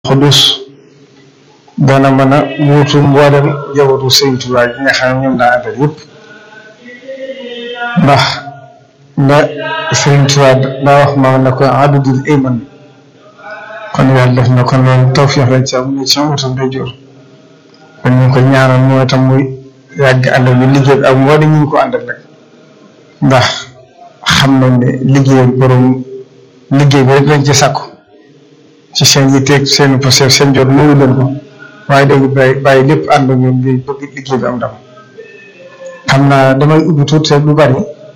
xudus dana mën a wuutu mboolem jawatu Sëriñ Tuubaa gi nga xam ne ñoom daa àndal yëpp ndax la Sëriñ Tuubaa daa wax ma ne ko abdul iman kon yàlla def na kon loolu tawfiix lañ ci am ñu ci wutam day jor kon ñu ngi ko ñaanal mooy tam muy yàgg ànd ak liggéey bi ak mboolem ñu ngi ko àndal nag ndax xam nañ ne liggéey borom liggéey bi rek lañ ci sàkku ci seen yitteeg seen posé seen jot moomu leen ko waaye dañu bàyyi bàyyi lépp ànd ak ñoom di bëgg liggéey bi am ndam xam naa damay ubbi tuuti lu bari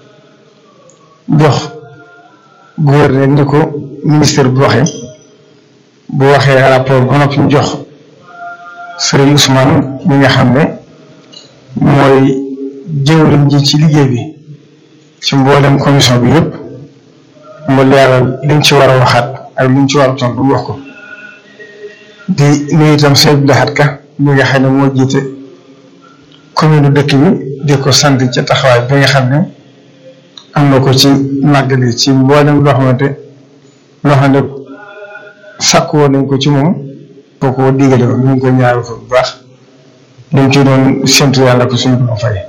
jox gouverneur ni ko ministère bu waxee bu waxee rapport ba noppi ñu jox Serigne Ousmane mi nga xam ne mooy jëwriñ ji ci liggéey bi ci mboolem commission bi yëpp mu leeral liñ ci war a waxaat ak liñ ci war a tontu wax ko di nuyu itam sëñ Abdou Lahad Ka mi nga xam ne moo jiite commune dëkk bi di ko sant ca taxawaay bi nga xam ne am na ko ci màggali ci mboolem loo xamante loo xam ne sàkku woon nañ ko ci moom boo ko digale woon ñu ngi ko ñaari ko bu baax dañ ci doon séntu yàlla ko suñ ko fay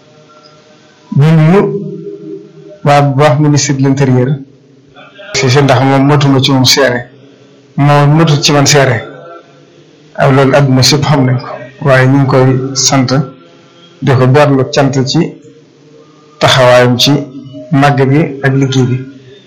ñu nuyu waa bu baax ministre de l'intérieur si si ndax moom matuma ci moom seere moom matu ci man seere ak loolu àdduna sépp xam nañ ko waaye ñu ngi koy sant di ko berlu cant ci taxawaayam ci màgg bi ak liggéey bi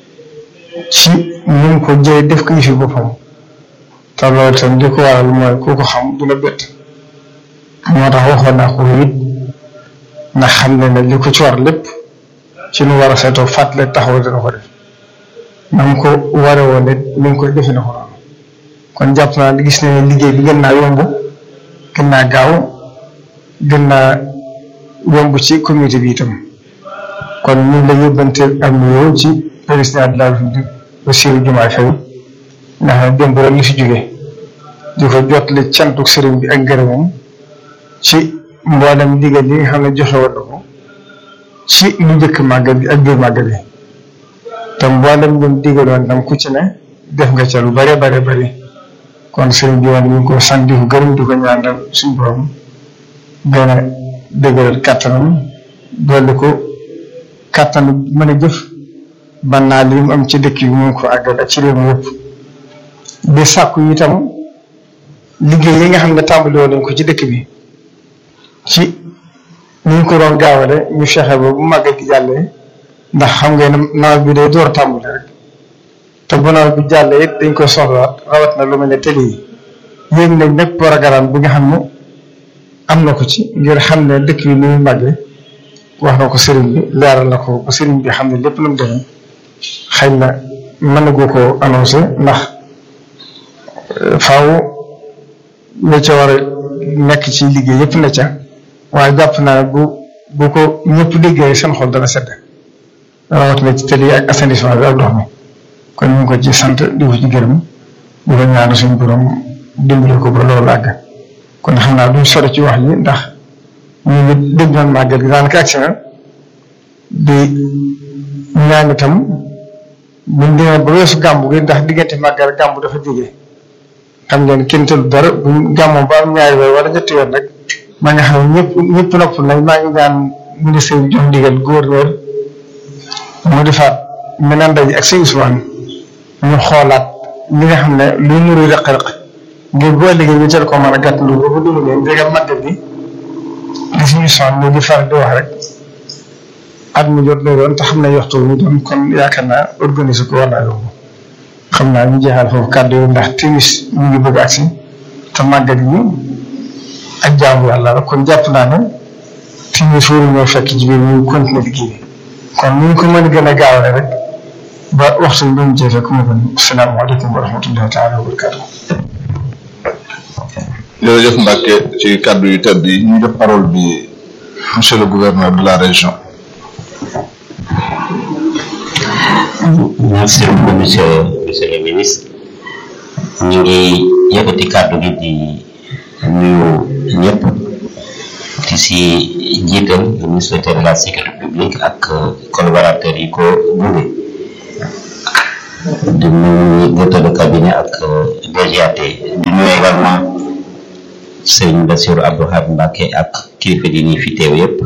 ci ñu ngi ko jëlee def ko yëfi boppam te loolu itam li ko waral mooy ku ko xam du la bett moo tax waxoon naa ko it ndax xam ne ne li ko ci war lépp ci nu war a seetoo fàttali taxaw dina ko def na mu ko ware woon it ni ngi koy defe na ko noonu kon jàpp naa li gis ne liggéey bi gën naa yomb gën naa gaaw gën naa yomb ci communauté bi itam kon ñu ngi la yóbbante ak nuyoo ci président de la République Bassirou Diomaye Faye ndax ne démb rek li fi jóge di ko jottali cantu sëriñ bi ak ngërëmam ci mboolem digal yi nga xam ne joxe woon na ko ci lu njëkk màggal bi ak biir màggal bi te mboolem ñoom digaloon tam ku ci ne def nga ca lu bare bare bari kon sëriñ bi woon ñu ngi ko sant di ko gërëm di ko ñaanal suñu borom gën a dëgëral kàttanam dolli ko kàttanu mën a jëf ban naa li mu am ci dëkk bi mu ngi ko àggal ak ci réew mi yëpp di sàkku itam liggéey yi nga xam ne tàmbali woon nañ ko ci dëkk bi ci ni ñu ko doon gaawale ñu fexe ba bu màggal gi jàllee ndax xam ngeen ne nawet bi day door a tàmbali rek te bu nawet bi jàllee it dañ koy soxlawaat rawat na lu mel ne télé yi yéeg nañ nag programme bi nga xam ne am na ko ci ngir xam ne dëkk bi ni muy màggee wax na ko sëriñ bi leeral na ko ba sëriñ bi xam ne lépp lu mu demee xëy na mën na goo ko annoncé ndax faaw la ca war a nekk ci liggéey yëpp na ca waaye jàpp naa bu bu ko ñëpp liggéey seen xol dana sedd rawatina ci télé ak assainissement bi ak ndox mi kon ñu ngi ko ci sant di ko ci gërëm di ko ñaan suñu borom dimbali ko ba loolu àgg kon xam naa duñ sori ci wax yi ndax ñu ngi dégg noonu màggal gi daanaka agsi na di ñaan itam buñ demee ba weesu gàmbu gi ndax diggante màggal gàmbu dafa jógee xam ngeen kenn tëdd dara buñ gàmmoo ba am ñaari weer wala ñetti weer rek maa nga xam ne ñëpp ñëpp nopp nañ maa ngi ñaan ministre bi jox ndigal gouverneur mu defaat meneen ndaje ak sëñ Ousmane ñu xoolaat li nga xam ne luy nuru rëq-rëq ngir boo liggéey ñu teel ko mën a gàtt lu ba dund leen ndegam màggal bi li suñu son ñu di faral di wax rek at mu jot lay doon te xam ne waxtu ñu doon kon yaakaar naa organiser ko war naa yomb xam naa ñu jeexal foofu kàddu yi ndax timis ñu ngi bëgg agsi te màggal yi ak jaamu yàlla la kon jàpp naa ne timis waru ñoo fekk ci biir ñu continuer liggéey bi kon ñu ko mën a gën a gaawale rek ba waxtu bi ñu jëfee ku mu gën asalaamaaleykum wa rahmatullahi taala wa barakatuh jërëjëf Mbacke ci kàddu yu tedd yi ñu def parole bi monsieur le gouverneur de la région merci beaucoup monsieur monsieur le ministre ñu ngi yëkkati kàddu gi di nuyu ñëpp di si jiital le ministre de la sécurité publique ak collaborateurs yi ko gunge di nuyu directeur de cabinet ak DGAT di nuyu également Serigne Bassirou Abdou Khadre Mbacké ak kilifa di ñi fi teew yëpp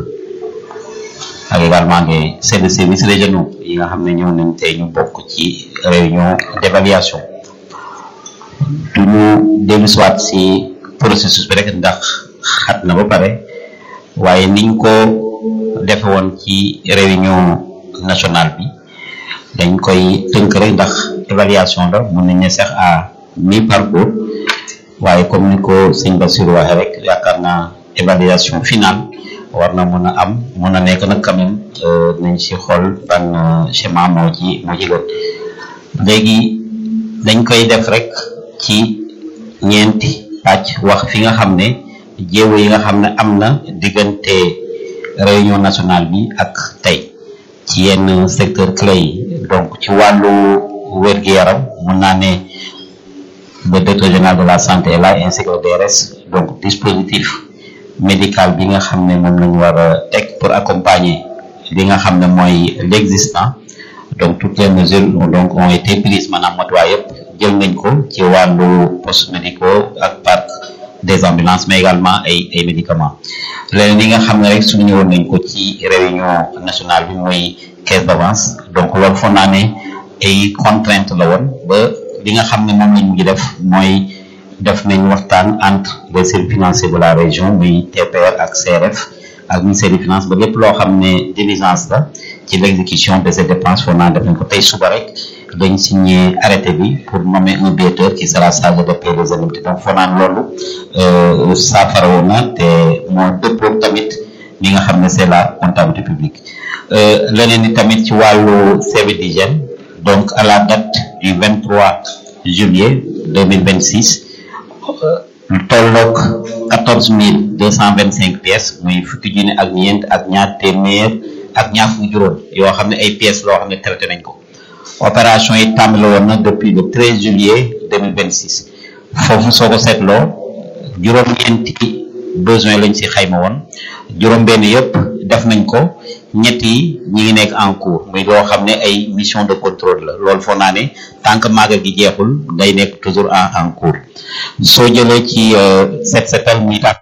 ak également des chefs de service régionaux yi nga xam ne ñëw nañ tey ñu bokk ci réunion d'évaluation du ñu dellu siwaat si processus bi rek ndax xat na ba pare waaye niñ ko defe woon ci réunion nationale bi dañ koy tënk rek ndax évaluation la mun nañ ne sax à mi parcours waaye comme ni ko sëñ Bassirou waxee rek yaakaar naa évaluation finale war na mën a am mën a nekk nag quand même nañ si xool ban schéma moo ci moo ci gën léegi dañ koy def rek ci ñeenti pàcc wax fi nga xam ne jéego yi nga xam ne am na diggante réunion nationale bi ak tey ci yenn secteur clé yi donc ci wàllu wér-gu-yaram mun naa ne le directeur général de la santé est là ainsi que le DRS donc dispositif médical bi nga xam ne moom lañu war a teg pour accompagner li nga xam ne mooy l'existant donc toutes les mesures donc ont été prises maanaam matuwaay yëpp jël nañ ko ci wàllu postes médicaux ak parc des ambulances mais également ay ay médicaments leneen li nga xam ne rek suñu ñëwoon nañ ko ci réunion nationale bi mooy caisse d'avance donc loolu foog naa ne ay contraintes la woon ba li nga xam ne moom lañ mujj def mooy def nañ waxtaan entre les services financiers de la région muy TPR ak CRF ak ministère des finances ba lépp loo xam ne diligence la ci l'exécution de ces dépenses foog naa def nañ ko tey suba rek dañ signé arrêté bi pour nommer un biaiteur qui sera chargé de payer les indemnités donc foog naa loolu saafara woon na te moo dëppoo tamit li nga xam ne c'est la comptabilité publique leneen ni tamit ci wàllu service d'hygiène donc à la date du 23 juillet 2026 tolloog quatorze mille deux cent vingt cinq pièces muy fukki junne ak ñeent ak ñaar téeméer ak ñaar fukki juróom yoo xam ne ay pièces loo xam ne traité nañ ko opération yi tàmbali woon na depuis le treize juillet deux mille vingt six foofu soo ko seetloo juróom-ñeenti besoin lañ si xayma woon juróom-benn yëpp def nañ ko ñett yi ñi ngi nekk en cours muy loo xam ne ay mission de contrôle la loolu foog naa ne tant que màggal gi jeexul day nekk toujours en en cours soo jëlee ci set setal muy tàkk